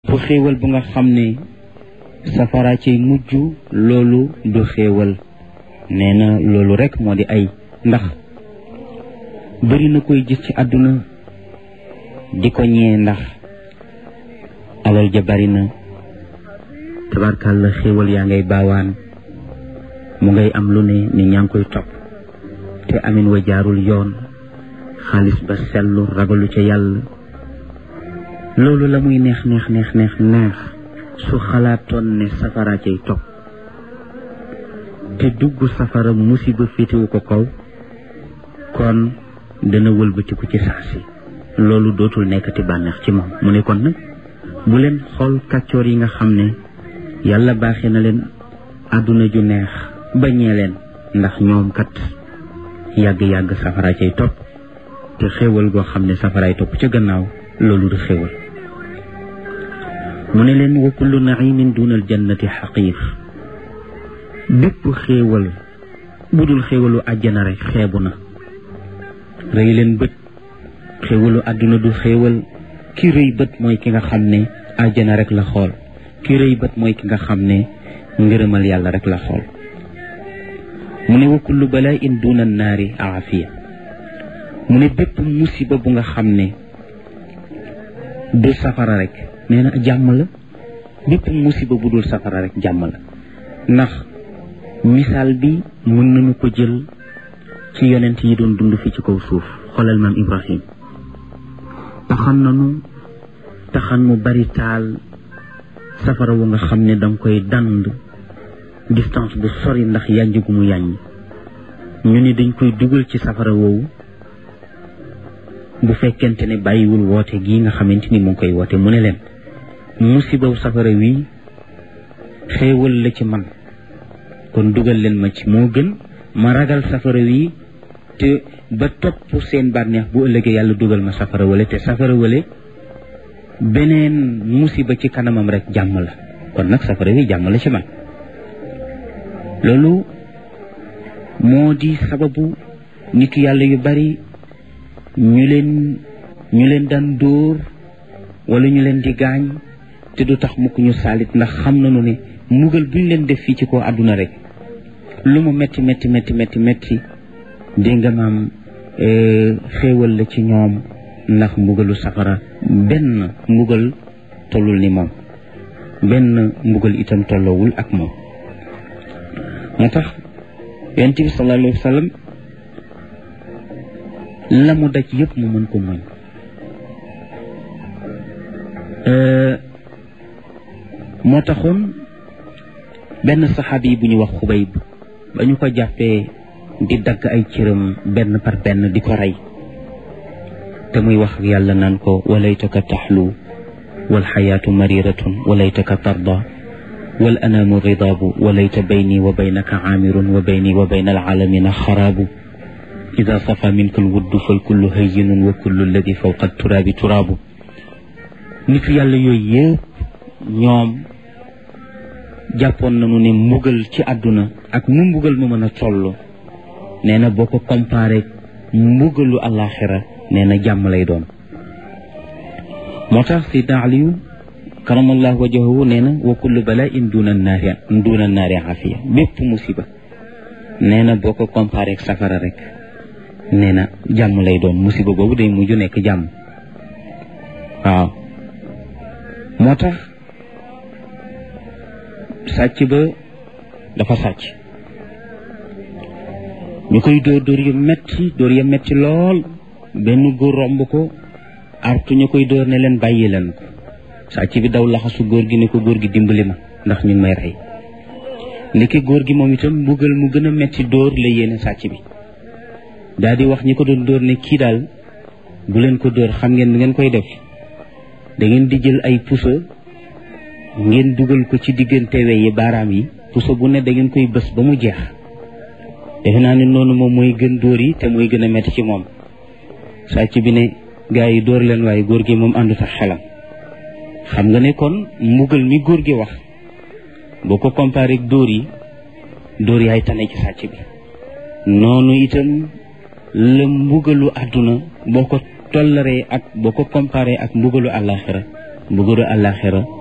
fu xéewal bu nga xam ne safara ci mujj loolu du xéewal nee na loolu rekk moo di ay ndax bëri na koy gis ci àdduna di ko ñee ndax alal ja bari na tabarkàlla xéewal yaa ngay baawaan mu ngay am lu ne ni ñaa ngi koy topp te amin wa jaarul yoon xaalis ba sellu ragalu ca yàlla loolu la muy neex neex neex neex neex su xalaatoon ne safara cay topp te dugg safara musiba féetewu ko kaw kon dana wëlbatiku ci saa si loolu dootul nekkati bànneex ci moom mu ne kon nag bu leen xool kàccoor yi nga xam ne yàlla baaxee na leen àdduna ju neex bañee leen ndax ñoom kat yàgg-yàgg safara cay topp te xéewal goo xam ne safaraay topp ca gannaaw loolu du xéewal mu ne leen wa kullu naimin duna al jannati xaqiir bépp xéewal bu dul xéewalu àjjana rek xeebu na rëy leen bët xéewalu àdduna du xéewal ki rëy bët mooy ki nga xam ne àjjana rek la xool ki rëy bët mooy ki nga xam ne ngërëmal yàlla rek la xool mu ne wa kullu balaa in duna naari aafiya mu ne bépp musiba bu nga xam ne du safara rek nee na jàmm la bépp musiba bu dul safara rek jàmm la ndax misaal bi mën nañu ko jël ci yonent yi doon dund fi ci kaw suuf xoolal maam Ibrahim taxan nanu taxan mu bari taal safara wu nga xam ne danga koy dand distance bu sori ndax yànj gu mu yàññ ñu ni dañ koy dugal ci safara woowu bu fekkente ne bàyyiwul woote gii nga xamante ni mu ngi koy woote mu ne leen musibaw safara wi xéewal la ci man kon dugal leen ma ci moo gën ma ragal safara wi te ba topp seen bànneex bu ëllëgee yàlla dugal ma safara wale te safara wale beneen musiba ci kanamam rek jàmm la kon nag safara wi jàmm la ci man loolu moo di sababu nitu yàlla yu bari ñu leen ñu leen daan dóor wala ñu leen di gaañ te du tax mukk ñu saalit ndax xam nañu ne mbugal bu ñu leen def fii ci kaw àdduna rek lu mu metti metti metti metti metti dégg nga maam xéewal la ci ñoom ndax mbugalu safara benn mbugal tollul ni moom benn mbugal itam tolloowul ak moom moo tax yonent bi sallallahu alayhi wa sallam la mu daj yëpp mu mën ko muñ moo taxoon benn saxaabi yi bu ñu wax xubayb ba ñu ko jàppee di dagg ay cëram benn par benn di ko rey te muy wax ak yàlla naan ko walaytaka taxlu wal xayaatu mariratun walaytaka tarda wal anaamu ridaabu walayta bayni wa baynaka aamirun wa bayni wa bayna alaalamina xaraabu ida safa minka alwuddu fal kullu hayyinun wa kullu alladi fawqa turaabi turaabu nitu yàlla yooyu yëpp ñoom jàppoon nañu ne mbugal ci àdduna ak nu mbugal ma mën a toll nee na boo ko comparé mbugalu àllaaxira nee na jàmm lay doon moo tax Seydina Aliyu karamallahu wajahu nee na wa kullu bala'in duna naari duna naari afiya bépp musiba nee na boo ko comparé ak safara rek nee na jàmm lay doon musiba boobu day mujj nekk jàmm waaw moo tax sàcc ba dafa sàcc ñu koy dóor dóor yu metti dóor ya metti lool benn góor romb ko artu ñu koy dóor ne leen bàyyi leen ko sàcc bi daw laxasu góor gi ne ko góor gi dimbali ma ndax ñu ngi may rey ndeke góor gi moom itam mbugal mu gën a metti dóor la yéene sàcc bi daal di wax ñi ko doon dóor ne kii daal bu leen ko dóor xam ngeen nu ngeen koy def da ngeen di jël ay puso ngeen dugal ko ci diggante we yi baaraam yi puso bu ne da ngeen koy bës ba mu jeex defe naa ne noonu moom mooy gën dóor yi te mooy gën a metti ci moom sàcc bi ne gaa yi dóor leen waaye góor gi moom àndut ak xelam xam nga ne kon mbugal mi góor gi wax boo ko comparé ak dóor yi dóor yaay tane ci sàcc bi noonu itam la mbugalu àdduna boo ko tollaree ak boo ko comparé ak mbugalu àllaaxira mbugalu àllaaxira